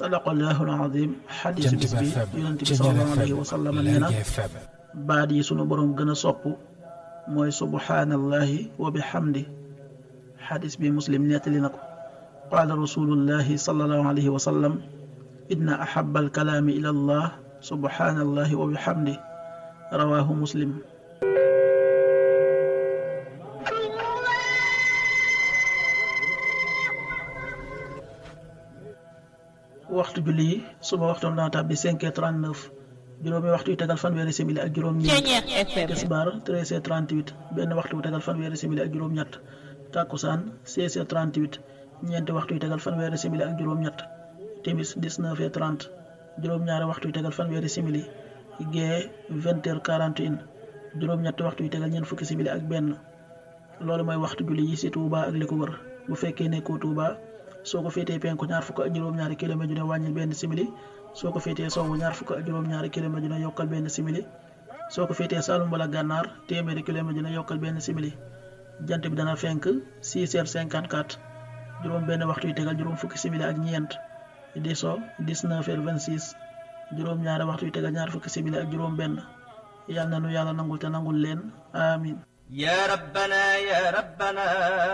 sadaqallahu alazim xadis bis bi yonent bi sallallahu alayhi wa sallam nee na baat yi sunu boroom gën a sopp mooy subhaanallahi wa bihamdi xadis bi muslim nettali na ko qaala rasulullahi sallallahu alayhi wa sallam inna ahaba alkalaami ila allah subhaanallahi wa bihamdi rawaahu muslim waxtu julli yi suba waxtoon dana tàbbi cinq heures trente neuf juróomi waxtu yu tegal fanweeri simili ak juróom-ñeent tisbaar treize heures trente huit benn waxtu yu tegal fanweeri simili ak juróom-ñett tàkkusaan seize heures trente huit ñeenti waxtu yu tegal fanweeri simili ak juróom-ñett timis dix neuf heures trente juróom-ñaari waxtu yu tegal fanweeri simili gee vingt heures quarante et un juróom-ñetti waxtu yu tegal ñeent fukki simili ak benn loolu mooy waxtu julli yi ci Touba ak li ko wër bu fekkee nekkoo Touba. soo ko féetee penku ñaar fukk ak juróom-ñaari kilomètre dina wàññil benn simili soo ko féetee sowwu ñaar fukk ak juróom-ñaari kilomètre dina yokkal benn simili soo ko féetee Saalum wala gànnaar téeméeri kilomètre dina yokkal benn simili jant bi dana fenk 6 heures 54 juróom benn waxtu yu tegal juróom fukki simili ak ñeent di so 19 heures 26 juróom-ñaari waxtu yu tegal ñaar fukki simili ak juróom benn yàlla na nu yàlla nangul te nangul leen amin يا ربنا يا ربنا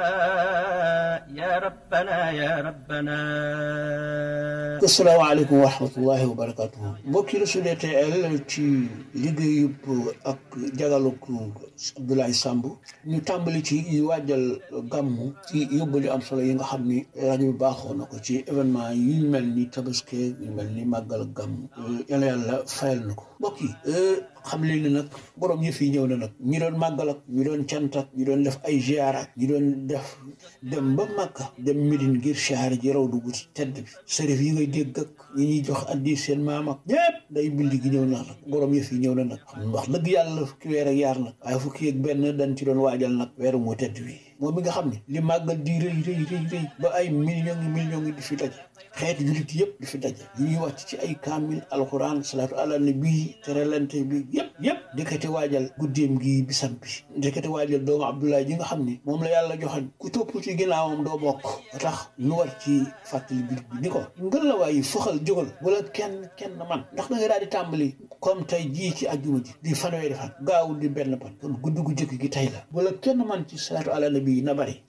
يا ربنا يا ربنا asalaamaaleykum wa rahmatullahi wa barakatuhu mbokki Sud TTL ci liggéeyub ak jagaluk Abdoulaye Samb ñu tàmbali ci waajal gàmmu ci yóbbali am solo yi nga xam ni rajo bi baaxoo na ko ci événement yu mel ni tabaski yu mel ni màggal gàmmu yàlla yàlla fayal na ko mbokk yi xam leen ni nag borom yëf yi ñëw na nag ñi doon màggal ak ñi doon cant ak ñi doon def ay ziara ñi doon def dem ba Makka dem Médine ngir ziara ji raw dugg ci tedd bi sërif yi ngay dégg ak ñi ñuy jox addi seen maam ak ñépp day bind gi ñëw na nag borom yëf yi ñëw na nag xam wax dëgg yàlla fukki weer ak yaar nag waaye fukki ak benn dañ ci doon waajal nag weeru moo tedd wi moom mi nga xam ne li màggal di rëy rëy rëy rëy ba ay millions yi millions yi di fi daje xeeti jullit yëpp di fi daje yi ñuy wàcc ci ay kaamil alxuraan salaatu ala nabi teralante bi yëpp yëpp ndekete waajal guddeem gi bisam bi ndekete waajal doomu Abdoulaye ji nga xam ne moom la yàlla joxañ ku topp ci ginnaawam doo bokk ba tax ñu war ci fàttali biir bi ni ko ngën la waaye foxal jógal wala kenn kenn man ndax da nga daal di tàmbali comme tey jii ci ajjuma ji di fanweeri fan gaawul di benn pan kon guddi gu jëkk gi tey la wala kenn man ci salaatu ala nabi na bari